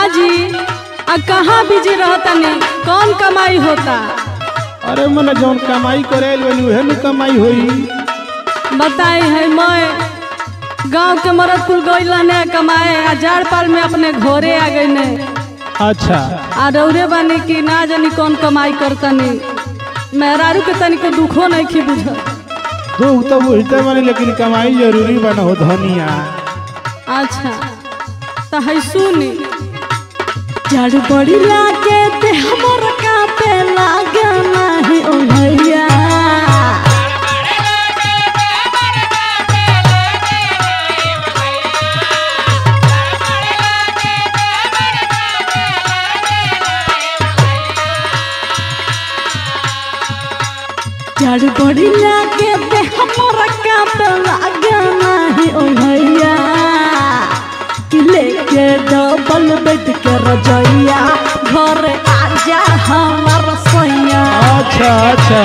जी आ कहाँ बिजी रहतनी कौन कमाई होता अरे मने जौन कमाई करे बनी उहे न कमाई होई बताई है मैं गांव के मरद कुल गइल ने कमाए आ जाड़ पाल में अपने घरे आ गई ने अच्छा आ रौरे बानी कि ना जानी कौन कमाई करतनी मेहरारू के तनिको दुखो नहीं खी बुझल दुख तो बुझते बनी लेकिन कमाई जरूरी बना हो धनिया अच्छा तो है सुनी जड़ बड़ी लागे ते हमर कापे लागे नाही ओ भैया जड़ बड़ी लागे ते हमर कापे लागे नाही ओ भैया कि लेके डबल बेड के रजैया घर आजा हमार सैया अच्छा अच्छा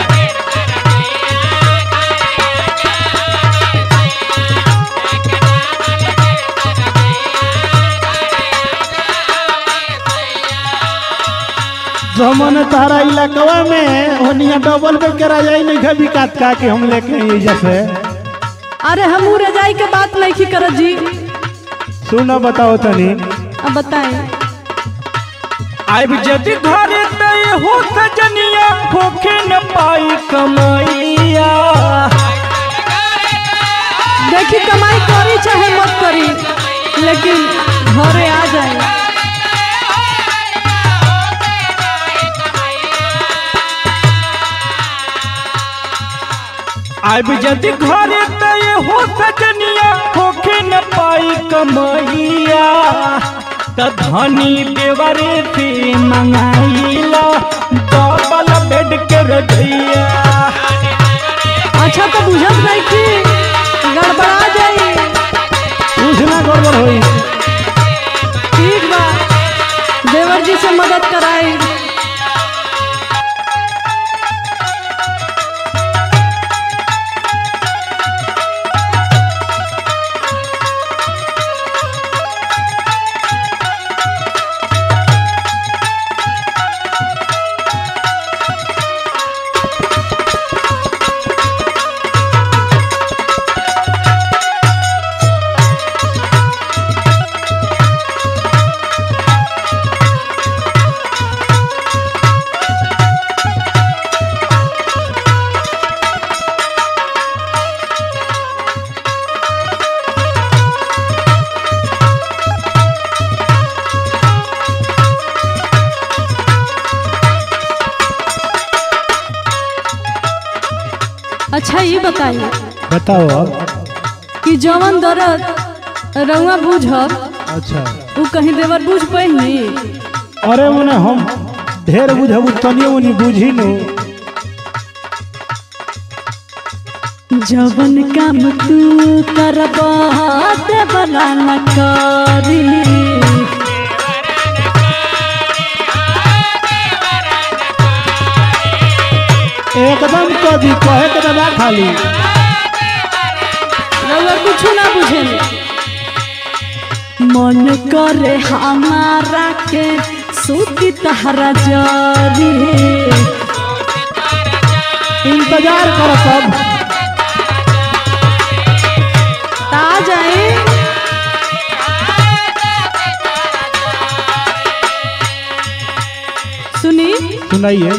जमन तारा इलाकवा में ओनिया डबल पे करा जाई नहीं खा बिकात का के हम लेके आई जैसे अरे हमू रजाई के बात नहीं की करत जी सुनो बताओ तनी अब बताएं आइब जदि घरे तय हो सजनिया होखे न पाई कमाइया देखी कमाई करी चाहे मत करी लेकिन घरे आ जाए आइब जदि घरे तय हो सजनिया होखे न पाई कमाइया त धनी देवरे से मंगाइला डबल बेड के रजैया अच्छा तो बुझत नहीं कि गड़बड़ा जाई कुछ ना गड़बड़ होई ठीक बा देवर जी से मदद कराई अच्छा ये बताइए बताओ कि जवन दर्द रउआ बुझब अच्छा उ कहीं देवर बुझ पैनी अरे मने हम ढेर बुझब तनियो मनी बुझी नो जवन काम तू करबा देवरा न करी एकदम कदी कहे के दबा खाली रउआ कुछ ना बुझे मन करे हमारा के सूती तहरा जरी इंतजार करो तब ता जाए सुनी सुनाइए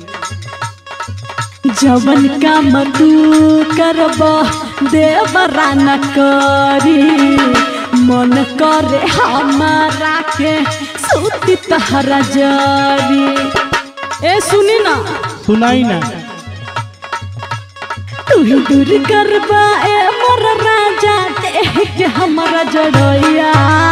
जवन काम तू करब देवरा न करी मन करे हमारा के सूती तहरा जरी ए सुनी ना सुनाई ना तू ही दूर करबा ए मोर राजा देह के हमारा जड़ैया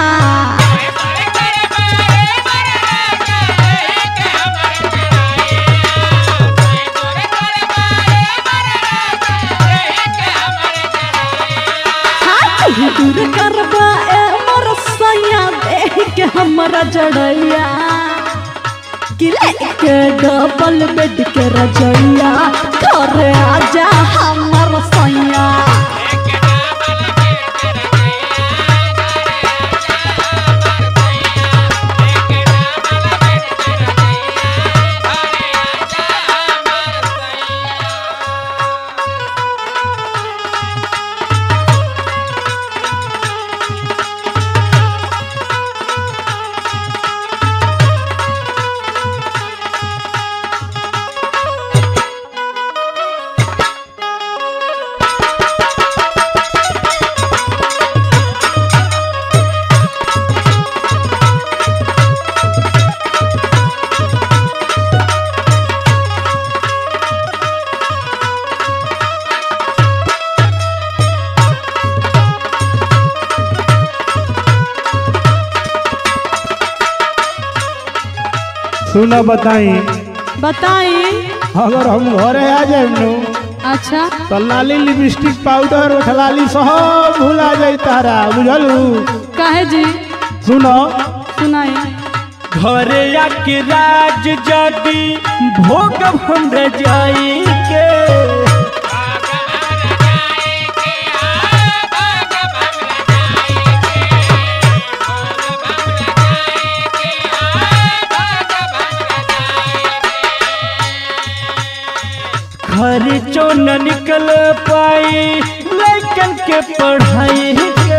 हाँ, तू ही दूर करबा ए मोर सैया देह के हमारा जड़ैया कि लेके डबल बेड के रजैया घरे आजा हमर सैया सुना बताई बताई अगर हम घरे आ जाए नु अच्छा तो लाली लिपस्टिक पाउडर उठलाली सब भुला जाई तारा बुझलू काहे जी सुनो सुनाई घरे आके राज जाति भोग हम रजाई के घर चो न निकल पाई लैकन के पढ़ाई के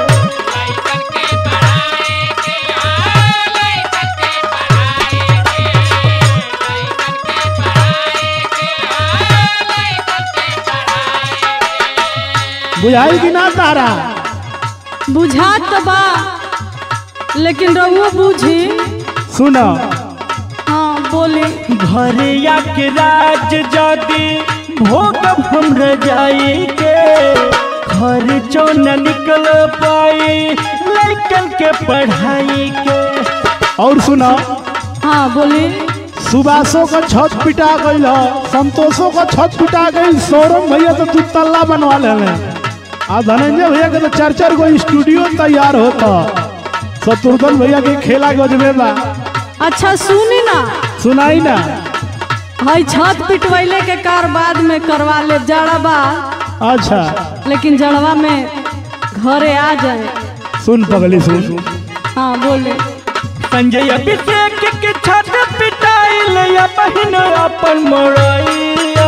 बुझाई कि ना तारा बुझात तो बा लेकिन रहुओ बूझी सुनो हाँ बोली घरे आके राज जाति भोग हम रजाई के घर चो न निकल पाई लैकन के पढ़ाई के और सुनो हाँ बोली सुबासो का छत पिटा गई संतोषो का छत पिटा गई सौरभ भैया तो तू तल्ला बनवा ले आ धनंजय भैया के तो चार चार गो स्टूडियो तैयार होता शत्रुघ्न भैया के खेला गजबे बा अच्छा सुनी ना सुनाई ना हई छत पिटवैले के कार बाद में करवा ले जड़वा अच्छा लेकिन जड़वा में घरे आ जाए सुन पगली सुन हाँ बोले संजय अभिषेक के छत पिटाइल या बहिन अपन मोरैया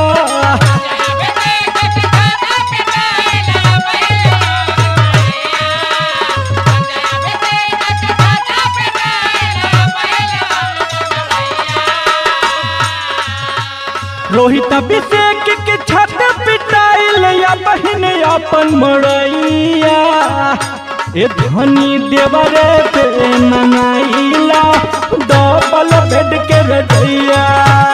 रोहित अभिषेक के छत पिटाइल या बहिन अपन मोरैया ए धनी देवरे पे मंगाइला डबल बेड के रजैया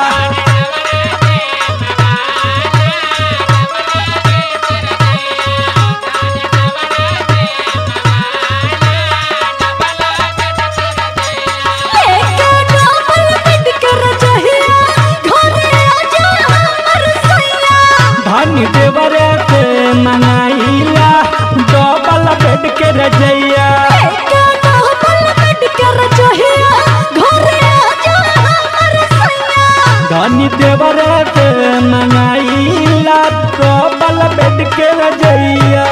धनी देवरे पे मंगाइला डबल बेड के रजैया धनी देवरे पे मंगाइला डबल बेड के रजैया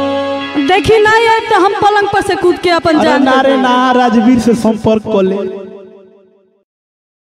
देखी नहीं है तो हम पलंग पर से कूद के अपन अरे जान ना रे ना राजवीर से संपर्क कर ले